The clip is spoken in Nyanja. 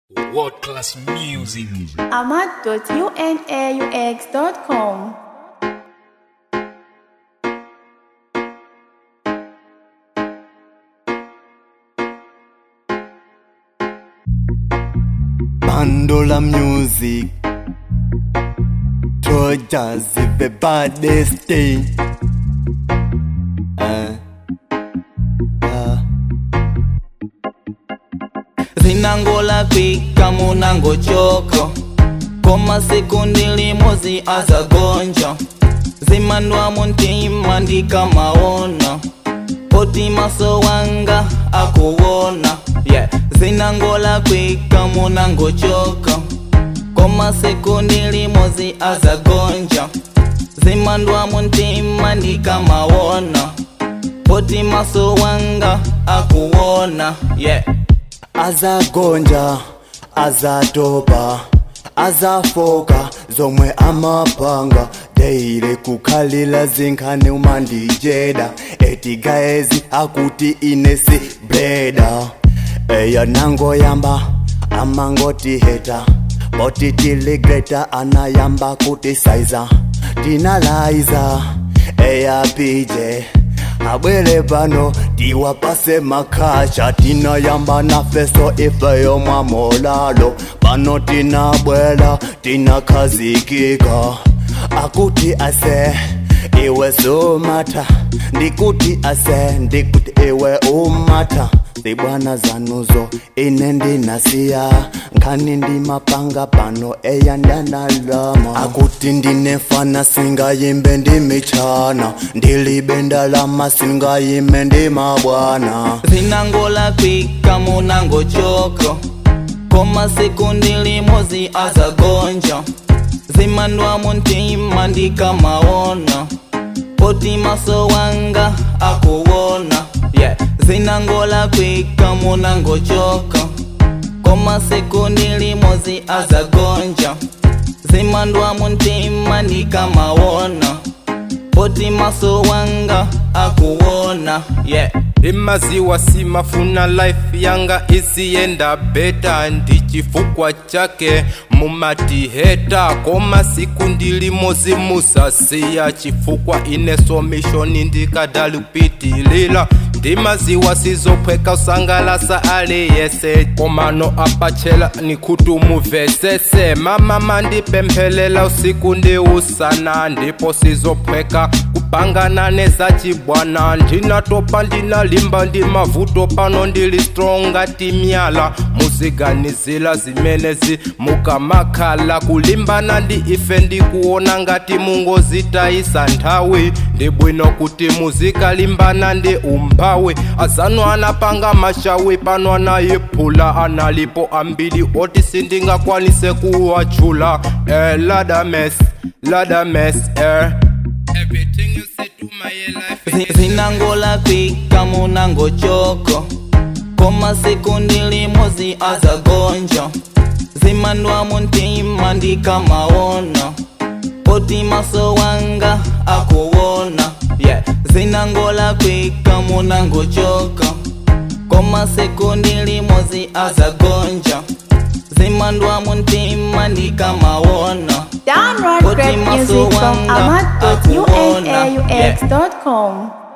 World class music. ahmad.unaux.com. Bandola music Trojas is the baddest thing uh, uh. zinangola kwika munango choko koma sekundi limozi azagonja zimandwa muntima ndikamaona poti maso wanga akuwona yeah. zinangola kwika munango choko koma sekundi limozi azagonja zimandwa muntima ndikamawona poti maso wanga akuwona yeah. azagonja azatopa azafoka zomwe amapanga deire kukhalila zinkhani umandijeda etigaezi akuti inesi bleda eya nangoyamba amangoti heta boti tiligreta anayamba kuti saiza tinalaiza eya pije abwere pano tiwapase makhacha tinayamba nafeso ifeyo mwamolalo pano tinabwela tinakhazikika akuti ase iwe sumata ndikuti ase ndikuti iwe umata zibwana zanuzo ine ndinasiya nkhani ndimapanga pano eya ndanalama akuti ndinefana singayimbe ndimichana ndilibe ndalama singayime ndimabwana zinangola kwika munango choko koma sekundi limozi azagonja zimandwa muntima ndikamaona poti maso wanga akuwona yeah. zinangola kwika munango choko koma sekundi limozi azagonja zimandwa muntima ndikamawona poti maso wanga akuwona yeah. imaziwa simafuna life yanga isiyenda beta ndichifukwa chake mumatiheta koma siku ndilimozi musasiya chifukwa ineso mishoni ndikadalupitilila ndimaziwa sizophweka usangalasa aliyese komano apachela nikutu muvesese mama mandipemphelela usiku ndi usana ndipo sizophweka kupangana nezachibwana ndinatopa ndinalimba ndi mavuto pano ndili stronga timyala muziganizila zimenezi mukamakhala kulimbana ndi ife ndikuona ngati mungozitayisa nthawi ndi bwino kuti muzikalimbana ndi umphawi azanu anapanga mashawi pano anayiphula analipo ambiri oti sindingakwanise kuwachula eh, ladames ladames eh. Everything you say to my life Zi- zinangola kwika munango choko koma sekundi limozi azagonja zimandwa muntima ndikamaona poti maso wanga akuwona yeah. zinangola kwika munango choko koma sekundi limozi azagonja zimandwa muntima ndikamawona Download Put great him a music so from wonder, akuona. ahmad.unaux.com.